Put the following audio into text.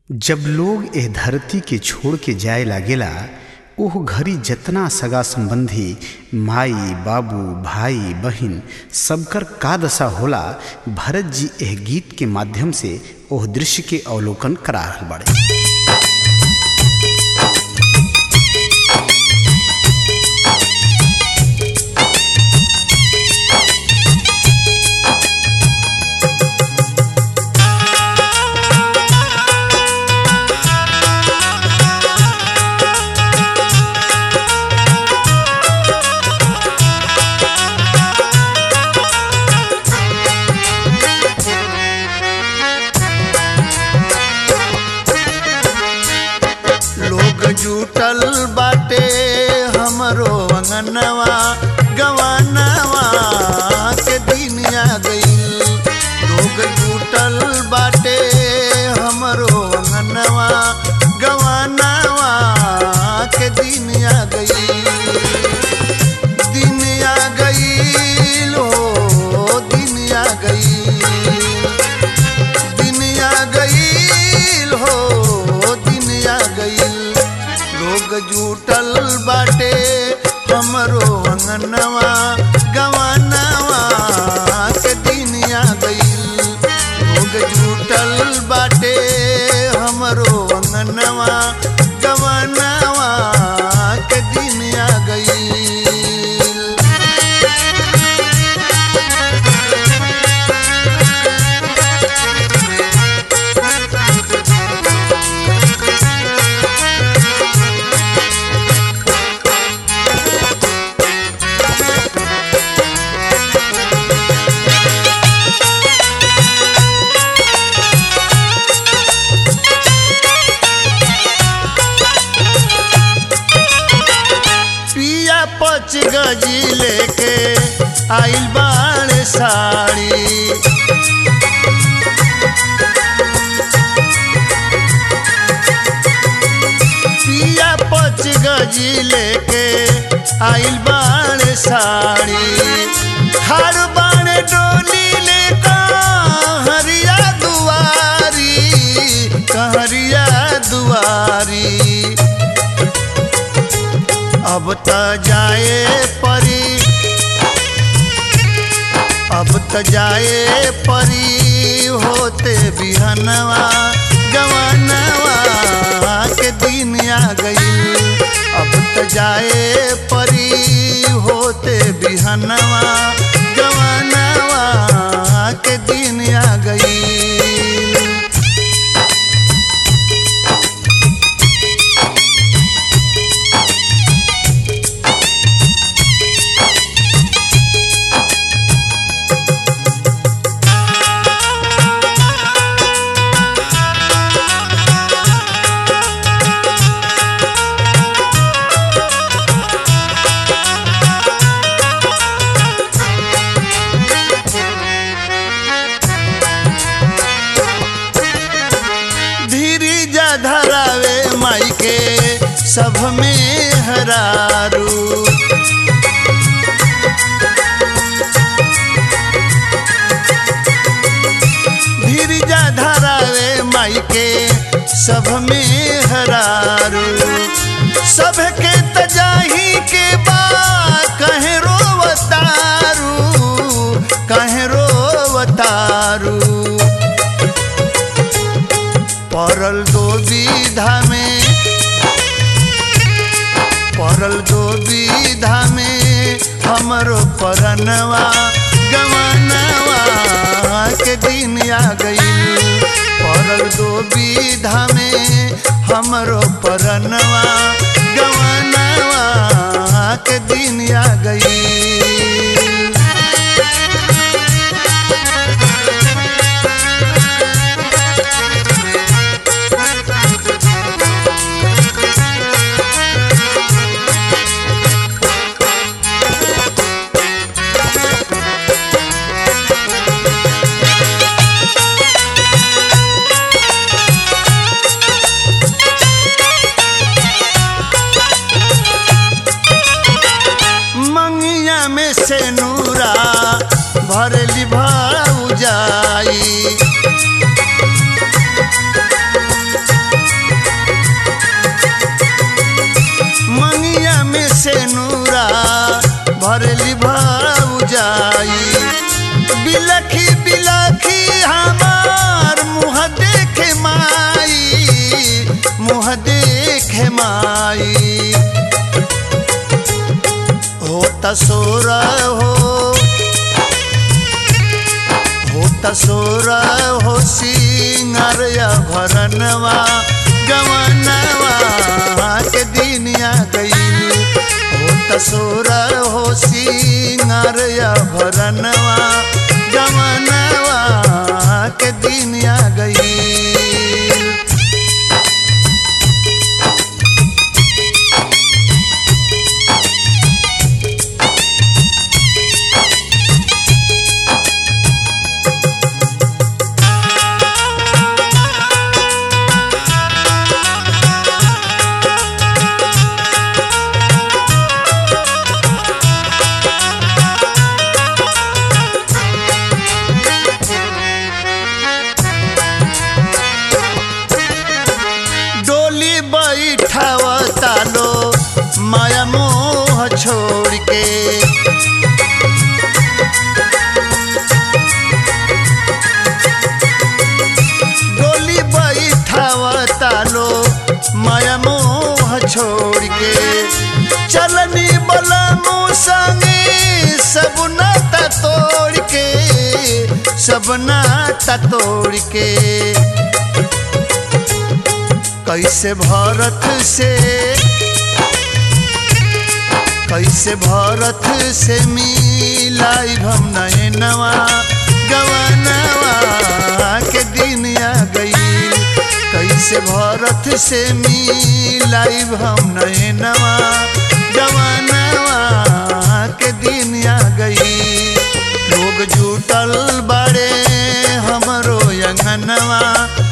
जब लोग एह धरती के छोड़ के जाए लागेला ओह घड़ी जतना सगा संबंधी माई बाबू भाई बहिन सबकर का दशा होला भरत जी एह गीत के माध्यम से ओह दृश्य के अवलोकन करा रहल बाड़े लोग जुटल बाटे हमरो अंगनवा गवानवा के दिन आ गईल लोग जुटल बाटे हमरो अंगनवा गवानवा के दिन आ गईल दिन आ गईल हो दिन आ गईल दिन आ गईल हो दिन आ गईल लोग जुटल बाटे हमरो अंगनवा गवानवा के दिन आ गईल लोग जुटल बाटे हमरो अंगनवा गवानवा के दिन आ गईल पिया पच गजी लेके आइल बाड़ साड़ी पिया पच गजी लेके आइल बाड़ साड़ी हर बाण डोली लेका हरिया दुआरी कहरिया दुआरी अब त जाए परी अब त जाए परी होते बिहनवा गवानवा के दिन आ गई अब त जाए परी होते बिहनवा गवानवा के दिन आ गई धीरी जा धरावे माई के सब में हरारू धीरी जा धरावे माई के सब में हरारू सब के तजाही के बा कहे रोवतारू कहे रोवतारू परल दो विधा में परल दो विधा में हमरो परनवा गवानवा के दिन आ गई परल दो विधा में हमरो परनवा गवानवा के दिन आ गई तसोर हो हो तसोर हो सिंगार या भरनवा गवनवा के दिनिया गईल हो तसोर हो सिंगार या भरनवा गवनवा के दिनिया गईल डोली बैठावता लो माया मोह छोड़ के डोली बैठावता लो माया मोह छोड़ के चलनी बला मुँह संगे सब नाता तोड़ के सब नाता तोड़ के कैसे भारत से कैसे भारत से मिलाई हम नए नवा गवनवा के दिन आ गई कैसे भारत से मिलाई हम नए नवा गवनवा के दिन आ गई लोग जुटल बड़े हमरो अंगनवा